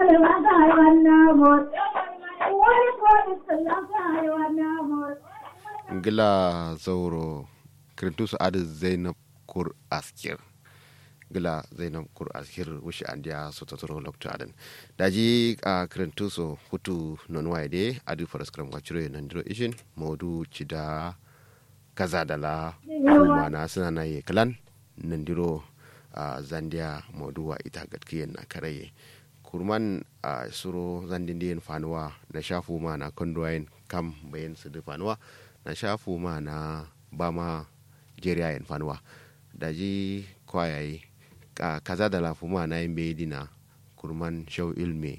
gila zauro kirintusu adi zainab kur askir gila zainab kur askir wushi andiya sototoro lokto adan daji a kirintusu hutu non waide adi faras kram wachiro nandiro ishin modu chida kaza dala mana suna na ye kalan nandiro a zandiya modu wa ita gatkiyen na karaye kurman a suro zandin fanuwa na shafu ma na kondoyin kam bayan su da fanuwa na shafu ma na bama jeriya yin fanuwa da ji kwayayi kaza da lafu ma na yin dina kurman shau ilme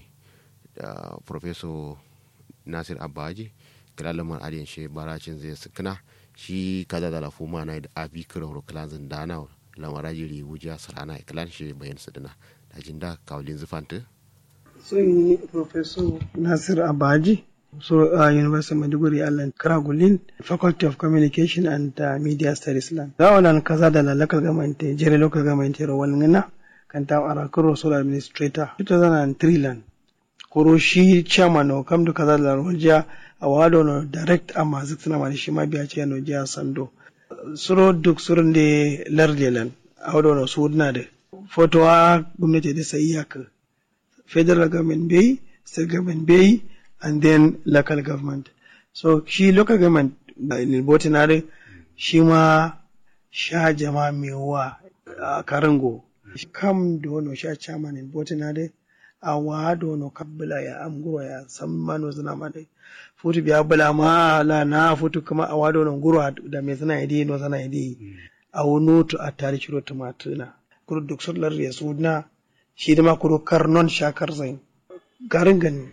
da professor nasir abaji kilalamar adiyan shi baracin zai sukuna shi kaza da lafu ma na da abi kira horo kilanzin dana lamara jiri wuja sarana kilan shi bayan su dina da jin da kawalin zufanta sun yi professor nasir abaji so a uh, university of maiduguri allen karagulin faculty of communication and uh, media studies lan za wannan kaza da local government jere local government ro walngina kan ta ara kuro sole administrator 2003 lan kuro shi chairman o kam da kaza da roja a wado no direct amma zikna ma shi ma biya ce no jiya sando suro duk surun de larde lan a wado no sudna de fotowa gwamnati da sai iyaka federal government bai state government bai and then local government so shi local government in botinare shi ma sha jama mewa a karango kam da wani sha chairman in botinare a wa da wani kabbala ya amguro ya san mano zina ma dai futu biya bula ma la na futu kuma a wa da wani guro da me zina idi no zina idi a wani to a tare shiro tumatuna kuro duk sallar ya suna shi da ma kuro karnon shakar zain garin gani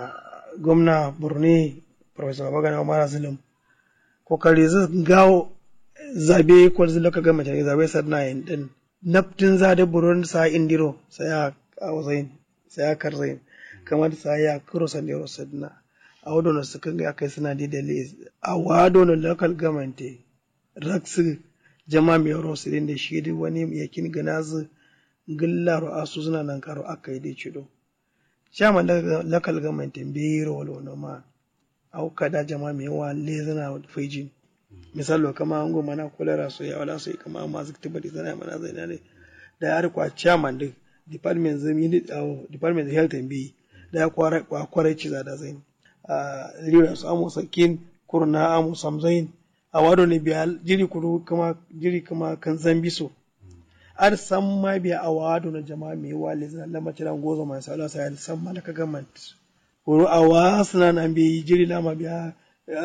gwamna borno professor babagana umar zulum kokari zai gawo zabe ko zai loka gama jari zabe sadna yin din naftin zade buron sa indiro sai a wazain sai a karzain kamar sa ya kuro sandiro sadna a wado na suka ga kai suna da dalili a wado na local government raksu jama mai yaro su da shi wani yakin ganazu gillaro asu suna nan karo aka yi dai cido shama local government bai rolo na ma au kada jama mai yawa lezana faijin misalo kama an goma na kolera so ya wala so kama ma zikta bari zana mana zai ne da ya rikwa chairman din department zai yi department health and bi da ya kwara kwara ci da zai a lura su amu sakin kurna amu samzain a wado ne biya jiri kuru kama jiri kama kan zambiso ar san ma biya a wado na jama'a mai wa le zan lama tiran gozo mai sala sai san ma laka government ko a wa suna nan bi jiri lama biya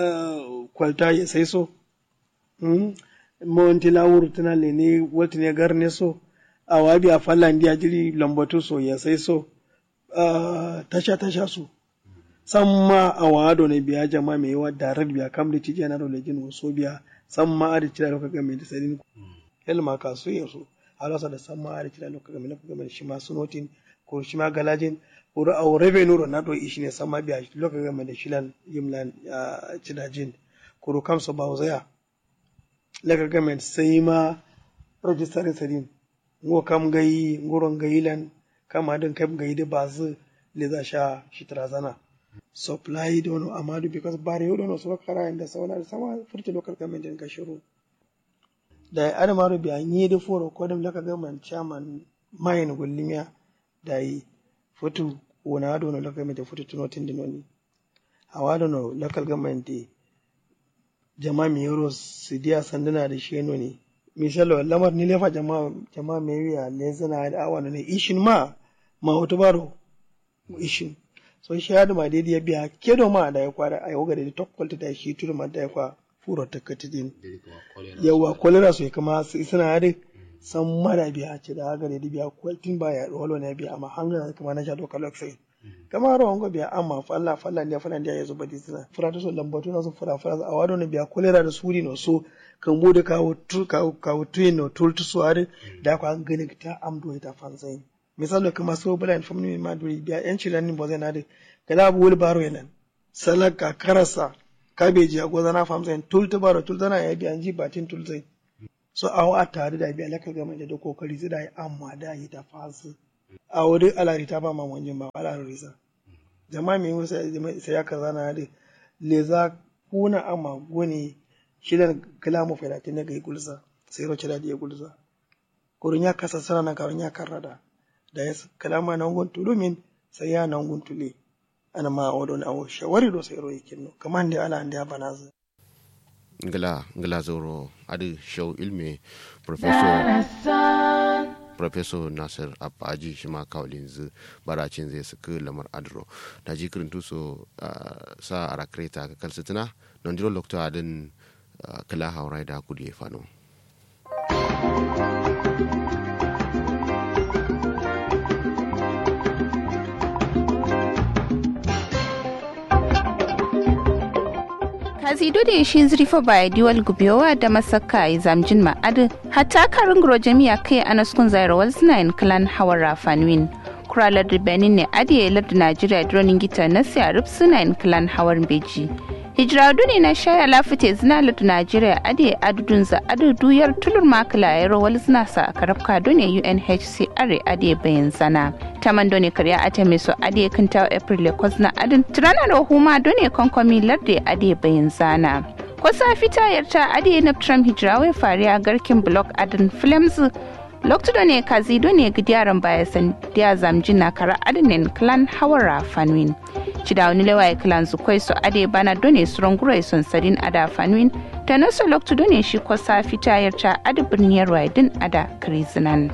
kwalta ya sai so monti lawur tana le ne wata ne garne so a wa biya fallan dia jiri lambatu so ya sai so tasha tasha so san ma a wado ne biya jama'a mai wa darar biya kam da tije na dole jin so biya san ma a da tira laka government sai helma kasu yaso halasa da san ma'ari kila lokka game lokka game shi ma sunotin ko shi ma galajin ko a revenue na do ishi ne san ma biya lokka game da shilan yimlan cidajin ko kam so bawo zaya lokka game sai ma registering sadin ngo kam gayi ngoron gayilan kama din kam gayi da bazu le za sha shi tarazana supply dono amadu because bari dono so kara inda sauna da sama furta local government din ka shiru da adamaru bi an yi da foro ko dum laka gaman chairman mayin gullimiya da yi futu wona do no laka mete futu tuno tindi noni hawa no local government di jama mi yoro sidiya sanduna da shi ne misalo lamar ni lefa jama jama me wiya le zana da awa ne ishin ma ma wato baro ishin so shi hadu ma dai ya biya kedo ma da ya kwara ai woga da top quality da shi turu ma da ya kwa furo ta katidin yawa kolera su kama suna yare san mara biya ce da haka ne biya kwaltin ba ya walo ne biya amma hanga kama na shaɗo kalok sai kama rawan ga biya amma falla falla ne falla ne ya zo badi suna fura ta so lambatu na su fura fura a wado ne biya kolera da suri no so kan bude kawo tu kawo kawo tuyin no tultu su are da kwa an gani ta amdo ta fanzai misali kama so bula in family ma duri biya yan cilan ni bozai na da kada abu wul baro yanan salaka karasa kabeji a gwaza na famsa yin tulta baro tulta na ya biya ji batin tulta so a wa tare da biya lakal gama da kokari zai da yi amma da yi ta fasu a wuri alari ta ba mamon jin ba ala risa jama'a mai wasu sai ya kaza na hade le za kuna ama goni shidan kalamu fadatin na gai gulza sai roce da ya gulza kurin ya kasa sana na kawon ya karrada da ya kalama na ngun tulumin sai ya na ngun tule ana ma wadon awo shawari do sai royi kinno kaman da ala da bana zai ngala ngala zoro adi show ilme professor professor nasir abaji shi ma kawalin zu baracin zai suka lamar adro da ji kirintu so sa ara kreta ka kalsitina non diro lokto adin kala haurai da kudi ya fano kazido da shi zrifa ba diwal gubewa da masaka ya zamjin ma'adu hatta karin gro jami'a kai anaskun zairawar sinayin clan hawar rafanwin kuralar da benin ne adiye larda najeriya dronin gita na siyarif sinayin clan hawar beji hijira ne na shaya lafite zina larda najeriya adiye adudun za adudu yar tulur makala ya rawar zina sa karafka done unhcr adiye bayan zana taman done karya ata mai so ade kinta april lekos na adin tirana da huma done konkomi larde ade bayan zana kwasa fita yarta ade na trump hijrawai fariya garkin block adin films loktu done kazi done gidiyaran baya san dia zamjina kara adinin clan hawara fanwin cida wani lewaye clan zukwai so ade bana done suron gurai son sadin ada fanwin ta naso loktu done shi kwasa fita yarta adi birniyar waidin ada krizinan.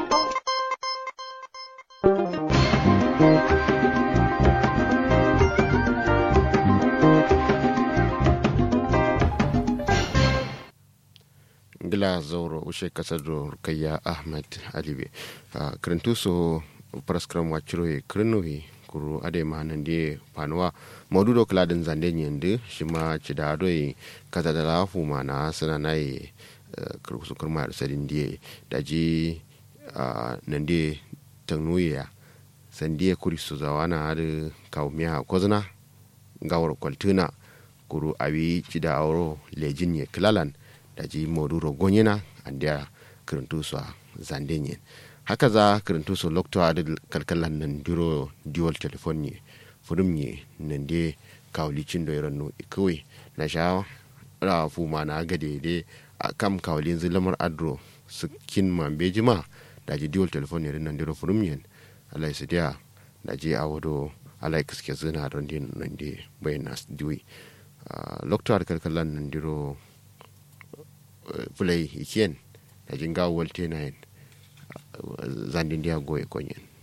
gila zauro ushe kasar da rukayya ahmed alibe kirintu so praskram wachiro ye kirinohi kuru ade mahanan die panuwa maududo kladin zande nyende shima chida doi kata da lafu mana sana nai kurkusu kurma sadin die daji nande tangnuya sandie kuri su zawana hadu kawmiya kozna gawar kwaltuna kuru abi chida auro lejin ye klalan daji moduro gonyena andia kirintu so zandenyen haka za kirintu so lokto adi kalkalan nan diro dual telephone ne furum ne nan de kawlicin da yaran no ikawai na sha ra fu ma na ga de a kam kawlin zilamar adro su kin man bejima daji dual telephone ne nan diro furum ne Allah ya sidiya daji a wado Allah ya kiske zina don din nan de bayan nas diwi lokto adi kalkalan nan diro fulai ikien da jinga walte na yin zandin dia goye konyen